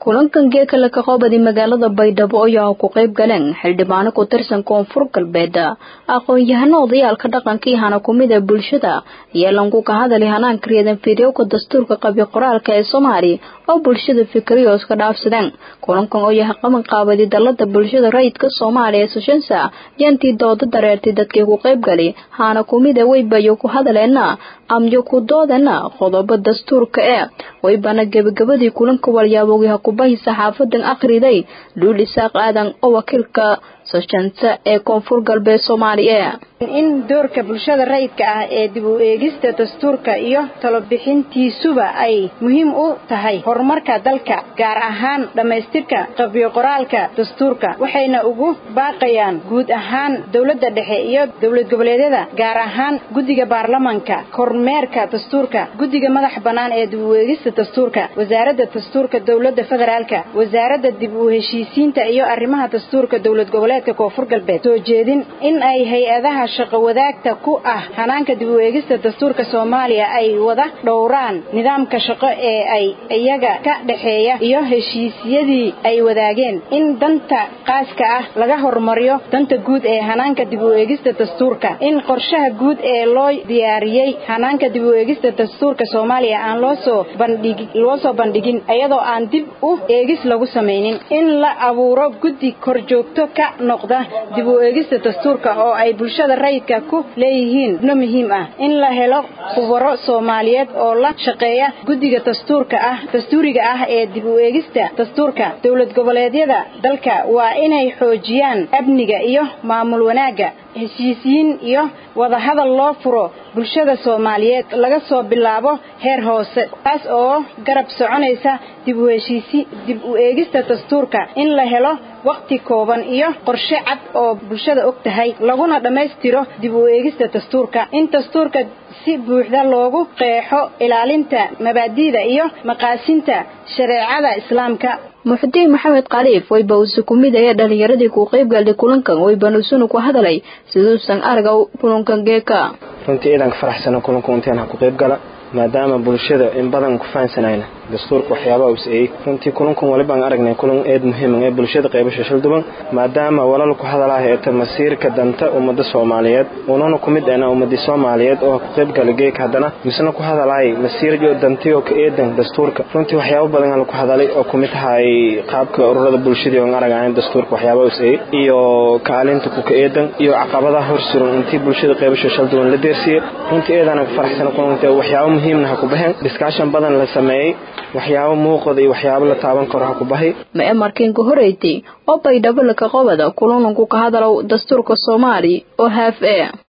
kulankan geeka la kaqoobadi magaalada baydhabo ayaa ku qayb galeen xildhibaano ku tirsan koonfur galbeed aqoon-yahano odayaalka dhaqanka iyo hana kumida bulshada yeelanku ka hadali hanaanka reedan fiiryowka dastuurka qabyo qoraalka ee soomaali oo bulshada fikriyo iska dhaafsadeen kulankan oo yahay qaban qaabadi dalada bulshada rayidka soomaaliya ee soshansa yantii dooda dareertay dadkii ku qayb gali hana kumida weybayo ku hadaleena amyo ku doodana qodobo dastuurka ee weybana gebagabadii kulanka walyaabogiha kubahi saxaafadan akhriday luul isaaq aadan oo wakiilka soshansa ee koonfur galbeed soomaaliya in doorka bulshada rayidka ah ee dib u eegista dastuurka iyo talobixintiisuba ay muhiim u tahay horumarka dalka gaar ahaan dhammaystirka qabyo qoraalka dastuurka waxayna ugu baaqayaan guud ahaan dowladda dhexe iyo dowlad goboleedyada gaar ahaan guddiga baarlamanka kormeerka dastuurka guddiga madax bannaan ee dib u eegista dastuurka wasaaradda dastuurka dowladda federaalka wasaaradda dib u heshiisiinta iyo arrimaha dastuurka dowlad goboleedka koonfur galbeed soo jeedin in ay hay-adaha shaqo wadaagta ku ah hanaanka dib u eegista dastuurka soomaaliya ay wada dhowraan nidaamka shaqo ee ay iyaga ka dhexeeya iyo heshiisyadii ay wadaageen in danta qaaska ah laga hormariyo danta guud ee hanaanka dib u eegista dastuurka in qorshaha guud ee loo diyaariyey hanaanka dib u eegista dastuurka soomaaliya aan loosoo bandhig loo soo bandhigin iyadoo aan dib u eegis lagu samaynin in la abuuro guddi korjoogto ka noqda dib u eegista dastuurka oo ay bulshada rayidka ku leeyihiin no muhiim ah in la helo khubaro soomaaliyeed oo la shaqeeya guddiga dastuurka ah dastuuriga ah ee dib u eegista dastuurka dowlad goboleedyada dalka waa inay xoojiyaan amniga iyo maamul wanaagga heshiisiin iyo wadahadal loo furo bulshada soomaaliyeed laga soo bilaabo heer hoose taas oo garab soconaysa dib u heshiisi dib u eegista dastuurka in la helo waqti kooban iyo qorshe cad oo bulshada og tahay laguna dhammaystiro dib u eegista dastuurka in dastuurka si buuxda loogu qeexo ilaalinta mabaadi'da iyo maqaasinta shareecada islaamka muxudiin maxamed khaliif wayba uuse ku mid ayaa dhalinyaradii ku qayb galday kulankan waybanusunu ku hadalay siduusan araga kulankan geeka runtii iidanka faraxsana kulanka intaan ha ku qayb gala maadaama bulshada in badan ku fahansanayna dastuurka waxyaabaha us eeyey runtii kulankan walibaan aragnay kulan eed muhiima ee bulshada qaybasha shilduban maadaama walal ku hadalaha eeta masiirka danta ummada soomaaliyeed unana ku mid ahna ummadii soomaaliyeed oo ku qayb gala geeka haddana misna ku hadalahay masiirjo dantiyo ka eedan dastuurka runtii waxyaabo badan hala ku hadalay oo ku mid ahay qaabka ururada bulshadii oon aragayn dastuurka waxyaabaha us eeyey iyo kaalinta ku ka eedan iyo caqabadaha horsuran intii bulshada qaybasha shilduban la deersiyey runtii eedana faraxsana kulanka waxyaabo muhiimna ha ku baxeen discussion badan la sameeyey waxyaabo muuqada iyo waxyaabo la taaban karo ha ku bahay ma emarkinka horeytay oo baydhabo laka qobada kulananku ka hadalow dastuurka soomaali oo haaf e